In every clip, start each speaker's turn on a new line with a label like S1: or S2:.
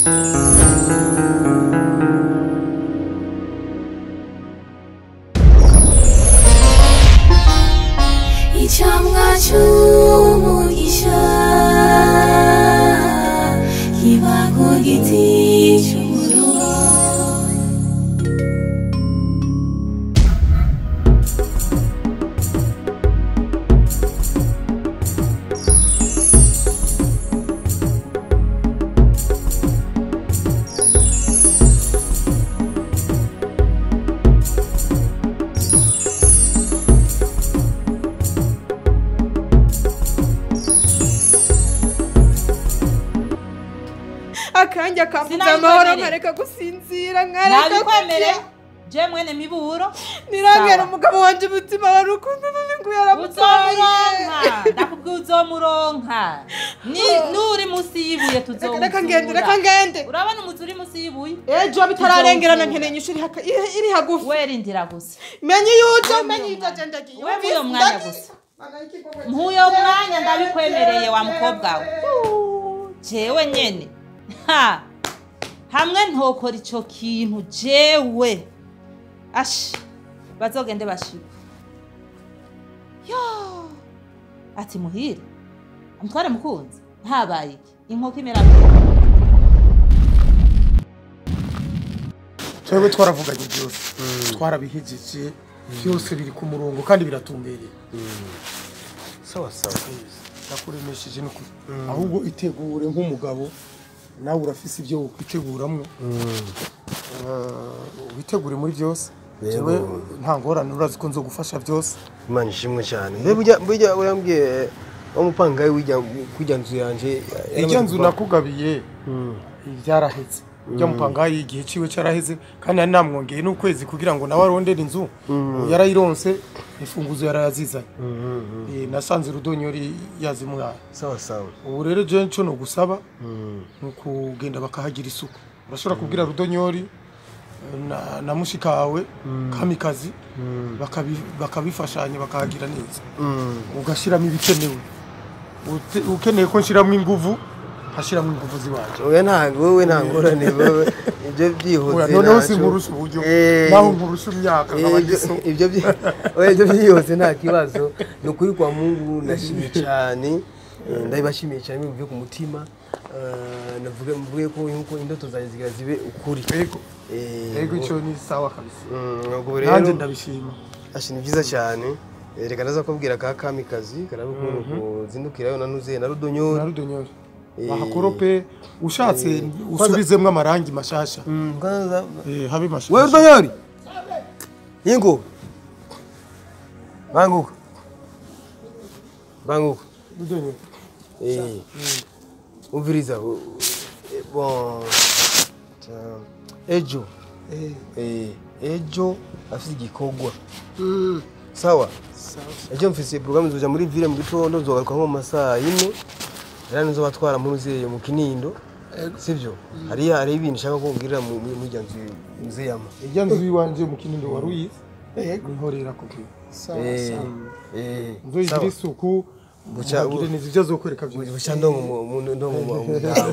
S1: icyamwa cy'umugisha kiba ku giti cy'umuruho
S2: akanya kambuza
S3: Sinabikwemereye.
S2: amahoro nkareka gusinzira nkareka
S3: nabikwemereye
S2: kurya.
S3: je mwene miburo
S2: nirangera
S3: Sawa.
S2: umugabo wanje umutima wari ukuntu ngo yaramutwaye
S3: uzomuronka ndakubwiye uzomuronka Ni- nuri musi y'ibuye
S2: Reka- reka ngende reka
S3: tuzowuzura
S2: ngende
S3: urabona umuzi uri musi y'ibuye
S2: ejo bitararengerana
S3: Tuzowuzura.
S2: nkeneye inyishu iri haka- iri iri hagufi
S3: werindira gusa
S2: menye yujo
S3: Wewe
S2: menye
S3: uyo
S2: yujo
S3: mwanya.
S2: ndagiye
S3: Wewe uyo mwanya gusa nk'uyo mwanya ndabikwemereye wa mukobwa we jewe nyene ha hamwe ntokora ico kintu jewe ashi bazogende bashiba yo ati muhire umutware mukunzi ntabaye iki inkoko imera
S4: twebwe twaravuganye byose twarabihejeje byose biri ku murongo kandi biratumbereye
S5: sawa sawa
S4: ndakuremesheje n'ukuri ahubwo itegure nk'umugabo nawe urafise ibyo wokwiteguramo Eh, witegure muri byose
S5: Yego.
S4: jewe nta ngorane urazi ko nzogufasha byose
S5: imana ishimwe cyane mbe burya burya urambwiye wa mupangayi wijya kujya nzu yanje
S4: ijya nzu nakugabiye byaraheze ujya mupangayi igihe ciwe cyaraheze kandi nari namwongeye n'ukwezi kugira ngo nawe arondere inzu yarayironse imfunguzo yarayazizanye Eh, nasanze rudonyori yazimwaye
S5: sawa sawa
S4: ubu rero jewe nco no gusaba ni ukugenda bakahagira isuku urashobora kubwira rudonyori eh, na, na mushikawe kamikazi bakabi- bakabifashanya bakahagira neza ugashyiramo ibikenewe Ute- ukeneye ko nshyiramo inguvu nkashyiramo inguvu ziwanje
S5: oya ntabwo wowe nta ngorane wowe ibyo
S4: Oya,
S5: byihuse
S4: noneho
S5: ntacyo.
S4: sinkurusha uburyo
S5: Eh,
S4: naho nkurusha imyaka
S5: eh,
S4: nkaba
S5: ibyo-
S4: ngiso
S5: ibyo byi- oya, ibyo byihuse nta kibazo ni ukuri kwa mungu ndashimye cyane Eh, ndabibashimiye cyane bivuye ku mutima Eh, navuge mvuge ko yuko indoto zanjye zigira zibe ukuri
S4: yego
S5: Eh,
S4: yego icyo ni sawa kabisa
S5: mm, ubwo
S4: nanjye
S5: rero
S4: ndabishima
S5: Ashi ni byiza cyane Eh, reka ndaza kubwira ka kamikazi karabe ukuntu kuzindukirayo nanuze na
S4: na
S5: rudonyori
S4: rudonyori
S5: Eh,
S4: bahakorope ushatse usubizemo amarangi mashasha
S5: Mm, kwanza
S4: Eh, habe
S5: wewe
S4: mashasha
S5: rudonyori yingo banguka banguka
S4: rudonyori
S5: Eh, umviriza u- eh, bon ta- ejo
S4: Eh,
S5: eh, ejo afite igikorwa sawa ejo mfise programme nzoja muri ville mu gitondo nzogaruka nko mu masaha yine era nizo batwara muri uzeye mu kinindo sivyo hariya hari ibintu nshaka kumbwirira mu mu- muri nzu muzeyama
S4: ijya nzu iwanje mu kinindo wari uyizi nihorera kuko
S5: eh eh
S4: nzoyigira
S5: sawa.
S4: isuku
S5: Buca-
S4: mugire neza ibyo azokwereka byose
S5: buca ndongo mu- mu- ndongo mu mudamu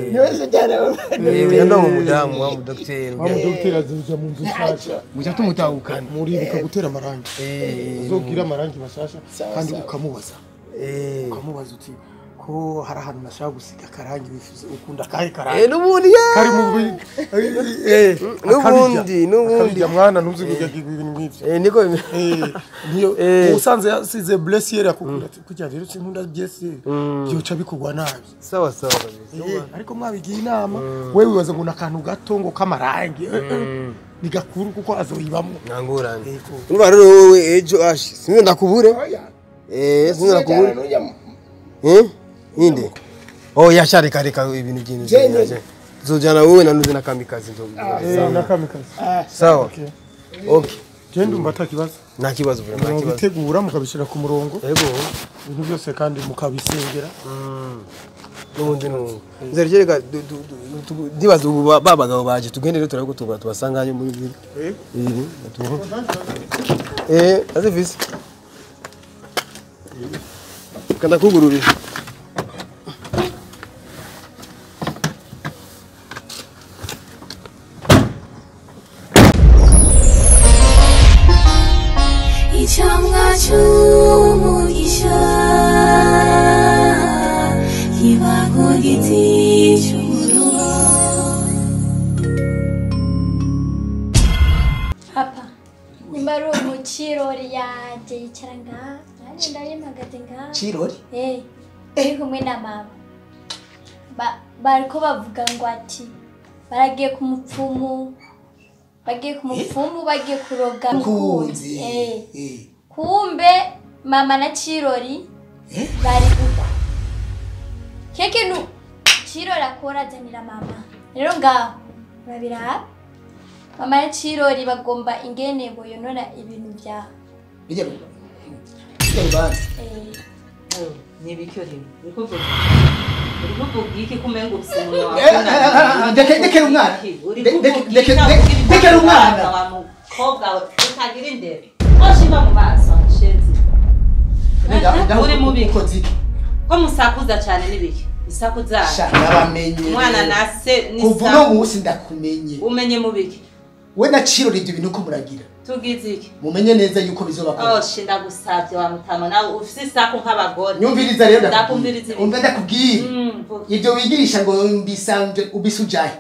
S5: eh buca ndongo mu mudamu wa mu docteur
S4: wa mudogiteri azoja mu nzu nshasha
S5: buca tumutahukana
S4: muribuka gutera amarangi
S5: eh
S4: uzogira amarangi mashasha kandi ukamubaza
S5: eh
S4: ukamubaza uti ko hari ahantu nashaka gusiga akarangi wifuza ukunda akahe
S5: eh
S4: karangi
S5: nubundi ye
S4: kari mu bi eh
S5: Nubundi, nubundi.
S4: akabijya mwana ntuzi kujya ibintu nk'ivyo
S5: eh niko
S4: Eh, niyo
S5: Eh.
S4: usanze yasize blessiere akubwira ati kujya rero sinkunda blessiere byoca bikugwa nabi
S5: sawa sawa kabisa
S4: Eh, ariko mwabigiye inama wewe wibaza ngo ni akantu gato ngo k'amarangi eh, eh, ni gakuru kuko azoyibamo
S5: ntangorane
S4: Yego.
S5: urumva rero wowe ejo ashi sinzi ndakubure eh sinzi ndakubure eh inde oh yasha reka reka ibintu byinshi zojana wowe nanuze na kamikazi nzobwira
S4: Eh, n'akamikazi
S5: sawa
S4: Okay.
S5: okay
S4: je ndumva atakibazo
S5: nta kibazo bro nta kibazo
S4: mubitegura mukabishyira ku murongo
S5: yego
S4: ibintu byose kandi mukabisengera
S5: n'ubundi n'ubundi nzere reka du- du- du- tu- ndibaza ubu ba ba bagabo baje tugende rero turabwo tuba tubasanga hano muri ville eh atuho eh aze visi kanda kugururira
S1: cy'umugisha kiba ku giti cy'umuruho
S6: papa nimba ari umukirori yanjye yicara ngaha nanjye ndarimagaze ngaha
S7: kirori
S6: Eh, uri kumwe na mama Ba- bariko bavuga ngo ati baragiye ku mupfumu bagiye ku mupfumu bagiye kuroga
S7: kunzi
S6: Eh,
S7: Eh.
S6: kumbe mama na kirori
S7: Eh?
S6: bari uko kiyo kintu kirori akora azanira mama rero ngaho urabiraba mama na kirori bagomba ingene boyonora ibintu vyawe
S7: bijya bijya rubanza
S6: Eh,
S3: nibikyo rero uri kuvuga uri kuvuga iki kumenga ufise umunwa
S7: Eh, eh, eh, eh, ndeke- ndekera umwana.
S3: uri
S7: De-
S3: kuvuga
S7: deke-
S3: iki
S7: deke-
S3: nawe
S7: de-
S3: ugira
S7: dekera
S3: ibitabo
S7: umwana.
S3: wa mukobwa we utagira indero oshiba mu maso shenzi uri mubi
S7: ukoze iki
S3: ko musakuza cyane n'ibiki isaku zanyu
S7: sha ndabamenye
S3: umwana na se
S7: kuva
S3: n'isa
S7: uno munsi ndakumenye
S3: umenye mu biki
S7: we na kirori ibyo bintu ko muragira
S3: tugize iki
S7: mumenye neza yuko bizobakora
S3: oshi ndagusabye wa mutama nawe ufise isaku nk'abagore
S7: nyumviriza rero
S3: Ndakumviriza ibintu.
S7: umva ndakubwira
S3: Mm, vuga.
S7: ibyo wigirisha ngo mbisanje ubisujahe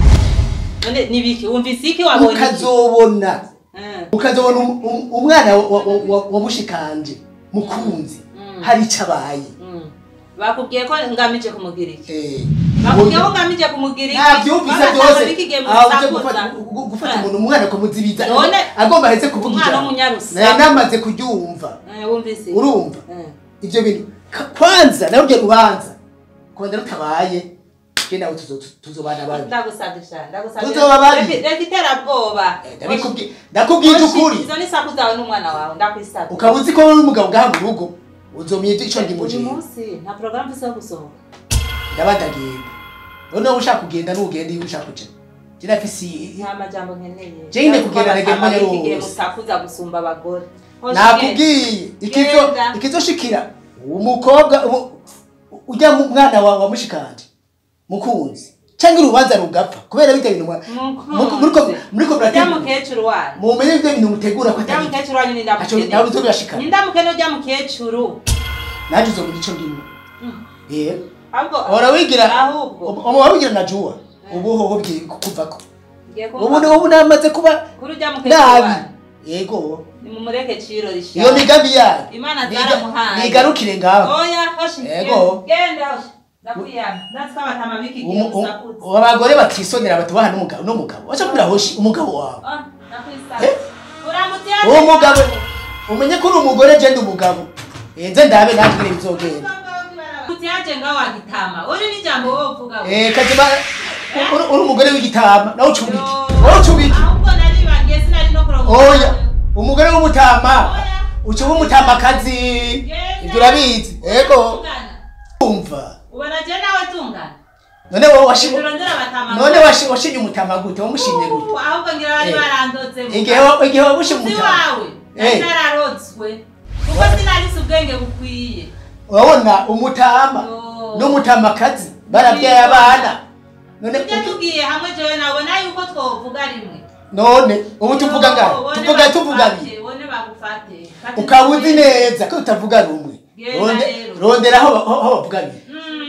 S3: none nibiki wumvise iki wabonye iki
S7: ukazobona
S3: Mm.
S7: ukazobona um- um- umwana wa- wa- wa- wa mushikanje mukunzi
S3: Mm.
S7: hari icyo abaye
S3: Mm. bakubwiye ko ngamije kumugira iki
S7: Eh,
S3: bakubwiye ko ngamije kumugira iki
S7: ntabyumvise
S3: Baba
S7: byose
S3: ntabwo bikigiye mu
S7: aho uje
S3: bisakuza.
S7: gufata gu- gufata umuntu umwana ukamuzibiza
S3: None,
S7: agomba ahetse kuvuga
S3: umwana
S7: ijambo
S3: w'umunyarusa.
S7: nari namaze kuryumva
S3: Eh, wumvise
S7: urumva
S3: Eh.
S7: ibyo bintu Ka- kwanza nawe uryo rubanza kubanza rutabaye je nawe tuzo- tu- tuzobana babi
S3: ndagusabye cyane ndagusabye
S7: Tuzoba babi.
S3: Reka- reka iterabwoba
S7: Ndabikubwi- ndakubwije
S3: Oshi,
S7: ukuri
S3: izo ni saku zawe n'umwana wawe ndakwisabye
S7: ukaba uzi ko uri umugabo ngaha mu rugo uzomenya ico ndimo
S3: uyu
S7: jewe
S3: munsi nta porogaramu mfise yo gusohoka
S7: ndaba ndagenda noneho ushaka kugenda n'ugenda iyo ushaka kuja je nafise i-
S3: nta majambo nkeneye
S7: Je nyine kugenda nagenda umwanya
S3: Iki gihe
S7: wose.
S3: musakuza gusumba abagore Oshi,
S7: nakubwiye ikizo
S3: Genda.
S7: ikizoshikira umukobwa umu- ujya mu mwana wawe wamushikanje mukunzi cyangwa urubanza rugapfa kubera bijya bintu mwa-
S3: Mukunzi.
S7: muriko muriko
S3: ujya
S7: murategura
S3: mukecuru wanyu
S7: mumenye ibyo bintu mutegura ko
S3: ujya
S7: atari
S3: mukecuru wanyu ni
S7: Aco- nawe
S3: ndamukene
S7: uzobirashikana
S3: ni ndamukene ujya mukecuru
S7: nanjye uzomenya ico ndimo eh
S3: ahubwo
S7: ora wigira
S3: ahubwo
S7: ubu wabigira na juwa ubu hoho bwiye kuvako
S3: ngiye
S7: ubu
S3: kumva
S7: ubu namaze kuba
S3: kuri ujya mukecuru
S7: nabi
S3: wanyu
S7: yego
S3: nimumureke ciro
S7: iyo
S3: rishaka
S7: migambi yayo
S3: imana
S7: niga-
S3: zaramuhaye
S7: nigarukire ngaho
S3: oya hoshi
S7: Yego.
S3: genda hoshi ndakwiyana ndatsika abatama biki gihe
S7: Umu-
S3: musakuza
S7: umu- abagore batisonera batubaha n'umugabo n'umugabo waca kubwira hoshi umugabo wawe
S3: Ah, ndakwisaba
S7: Eh?
S3: uramutse
S7: uwo mugabo umenye ko uri umugore je ndi umugabo Eh, nze ndabe natwe nyine bizogenda
S3: utiyaje nga wagitama uri n'ijambo wowe uvuga we.
S7: Eh, kazima uri- uri umugore w'igitama nawe ucubike
S3: Yo.
S7: wowe ucubike
S3: ahubwo naribagiye sinari no kuronka
S7: oya umugore w'umutama
S3: Oya.
S7: ucuba umutamakazi ibyo urabizi ego umva
S3: ubona je nawe tungana
S7: none wowe washi
S3: turondera abatama
S7: none washi- washinye umutama gute wamushimye gute
S3: Uh, ahubwo ngira bari
S7: Eh.
S3: barandoze
S7: igihe wa- igihe wabushye
S3: uzi
S7: umutama
S3: wawe nari
S7: Eh.
S3: nararotswe kuko sinarisi ubwenge bukwiye
S7: urabona umutama
S3: Yo.
S7: n'umutamakazi barabyaye abana none
S3: tujye
S7: uki-
S3: tugiye hamwe jewe nabona yuko twovuga rimwe
S7: none ubu tuvuga ngaho
S3: Bone
S7: tuvuga tuvuga
S3: bagufate,
S7: biri
S3: bone bagufate Fate
S7: ukaba uzi
S3: tugende.
S7: neza ko tutavuga rumwe
S3: Genda
S7: Ronde-
S3: rero.
S7: rondera aho aho- aho bavuga biri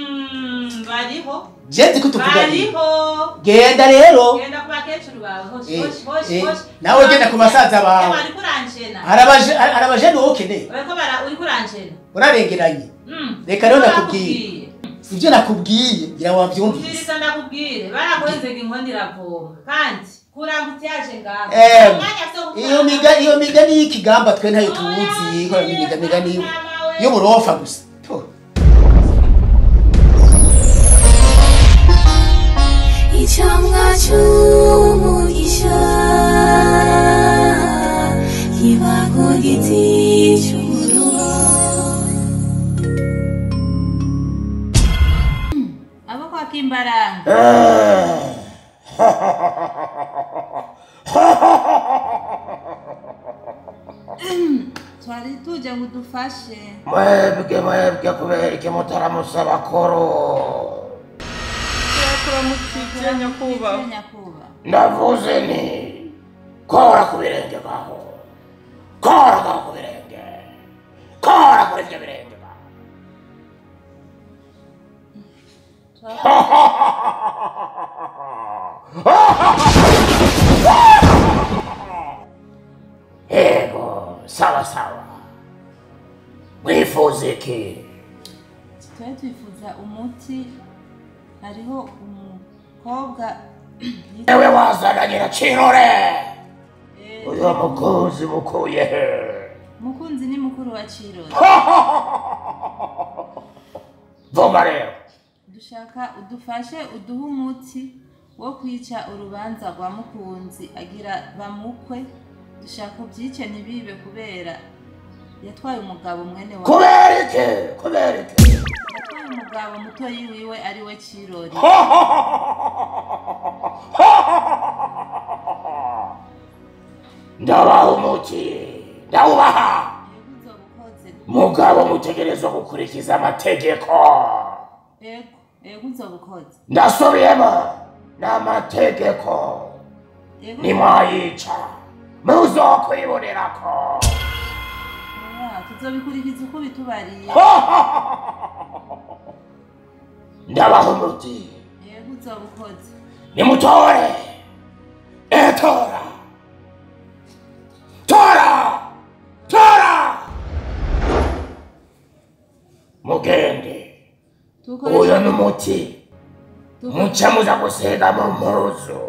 S3: Mm, bariho
S7: jenzi ko tuvuga biri
S3: bariho
S7: genda rero
S3: genda ku bakecuru bawe hoshi
S7: Eh,
S3: hoshi hoshi
S7: eh,
S3: hoshi
S7: nawe genda ku basaza bawe.
S3: Eh, bariko uranshena
S7: arabaje arabajene wowe ukeneye
S3: bariko bara uriko uranshena
S7: urarengeranye
S3: Mm.
S7: Reka rero
S3: Barakubwiye.
S7: nakubwiye. ibyo nakubwiye ngira ngo wabyumvise
S3: umviriza ndakubwire barakwenzega inkondo iravoma kandi kurambutse yaje ngaho
S7: Em,
S3: Umwanya se wo
S7: iyo
S3: gukora-
S7: miga iyo migani y'ikigamba twe ntayo
S3: Oya,
S7: tuzi ko
S3: ngiye
S7: imiga migani y'u-
S3: mama we.
S7: y'uburofa gusa To.
S1: icyamwa cy'umugisha kiba ku giti cy'umuruho
S3: abo kwa kimbaranga twari tuje ngo udufashe
S8: mwebwe mwebwe kubera iki mutaramusaba koro
S2: turamukije nyakubahwa
S3: nyakuba
S8: ndavuze nti kora ku birenge gaho kora gaho ku birenge sawa sawa mwifuza iki
S2: twari twifuza umuti hariho umukobwa
S8: ewe wazananye na kirore uyu mukunzi mukuye he
S2: mukunzi ni mukuru wa kirori
S8: vuga rero
S2: dushaka udufashe uduhe umuti wo kwica urubanza rwa mukunzi agira bamukwe dushaka ubyice ntibibe kubera yatwaye umugabo mwene wa
S8: kubera iki kubera iki
S2: yatwaye umugabo mutoyi wiwe ari we kirori
S8: ndabaha umuti ndawubaha
S2: yego uzobukoze
S8: mugabo mutegerezwa gukurikiza amategeko
S2: yego yego uzobukoze
S8: ndasubiyemo n'amategeko
S2: yego
S8: nimwayica muzokwibonerako
S2: oya, tuzobikurikiza uko bitubariye
S8: ndabaha umuti
S2: yego uzobukoze
S8: nimutore etora tora tora mugende uyu ni umuti muca muza gusiga mu mpuzu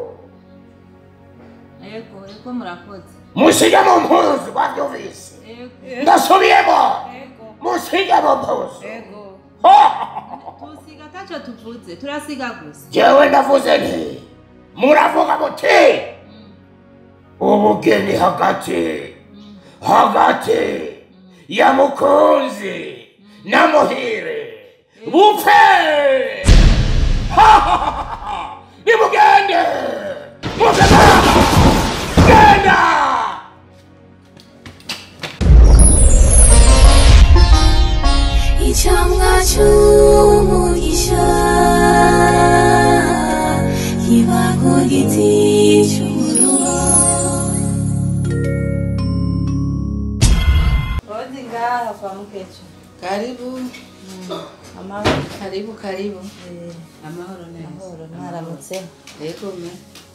S2: yego yego murakoze
S8: musige mu mpuzu babyumvise
S2: yego
S8: ndasubiyemo
S2: yego
S8: musige mu mpuzu
S2: yego tusiga ataco tuvuze turasiga gusa
S8: jewe ndavuze nti muravuga muti ubugeni hagati hagati ya mukunzi na muhire bupfe nimugende mugenda genda
S1: icyamwa cy'umugisha kiba ku giti cy'umuruho
S2: Rodi ngaha kwa mkecho.
S3: karibu
S2: Amahoro.
S3: karibu karibu
S2: Eh,
S3: amahoro neza
S2: Amahoro mwaramutse.
S3: yego me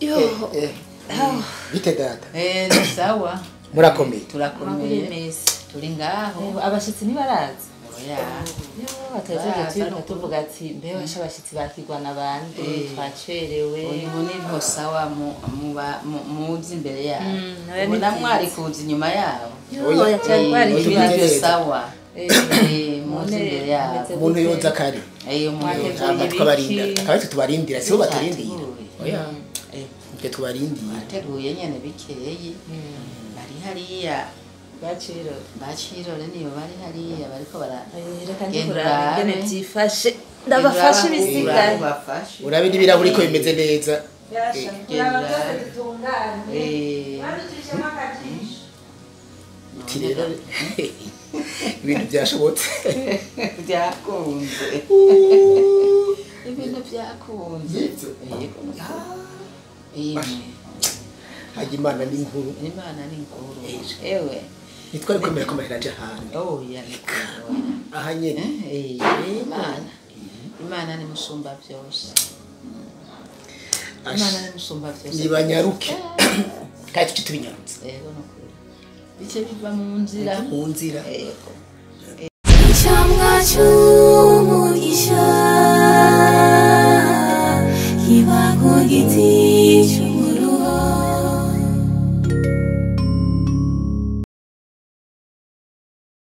S7: bite data
S3: eh ni sawa
S7: murakomeye
S3: turakomeye
S2: Mesi.
S3: turi ngaho
S2: Abashitsi ntibaraza.
S3: oya
S2: Atajeje tuvuga tuvuga ati mbe washa abashitsi bakirwa nabande
S3: Eh.
S2: twacerewe.
S3: ubu niho sawa mu- muba- mu- muzi imbere yabo
S2: Mm, oya,
S3: ubu
S2: ni
S3: na
S2: byiza.
S3: mwari kuza inyuma yabo
S2: Yo ya cyari kwari
S3: Eh,
S7: Oya,
S3: ibintu
S7: neza.
S3: sawa
S2: Eh,
S3: Eh, muzi
S2: none
S3: imbere yabo
S2: meze
S7: umuntu
S2: gute?
S7: yoza kare
S3: Eh, umuntu
S2: Mwateguye
S3: yoza
S7: ntabwo
S2: ibiki?
S7: tubarinda akaba aricyo tubarindira sibo baturindira
S3: Bateguye.
S7: oya
S3: Eh,
S7: ibyo tubarindira
S3: bateguye nyene bikeyi bari hariya
S2: Baciro.
S3: bacirore niyo bari hariya bariko bara
S2: Eh, Reka
S3: Genda
S2: ndikuraba
S3: urabe.
S2: ingene byifashe. Ndabafashe ibisigaye.
S3: Urabafashe.
S7: urabe n'ibirahuri ko bimeze neza
S2: Yasha.
S3: Genda
S2: Kuraba byose
S3: urabe.
S2: bitunganye.
S3: Eh,
S2: Baducishemo akajisho.
S7: uti rero ibintu byashobotse
S3: byakunze ibintu byakunze
S7: Yitso.
S3: yego Yemwe,
S7: hajya imana n'inkuru
S3: imana ni nkuru ewe
S7: ntitwari kwemera ko amarira aje ahantu
S3: oya ni nkuru
S7: aha nyene
S3: Eh, imana imana ni musumba byose imana ni musumba byose
S7: nibanyaruke kandi tuce tubinyarutse
S3: yego ni ukuri bice biva mu nzira
S7: mu nzira
S3: yego
S1: icyamwa cy'umugisha kiba ku giti cy'umuruho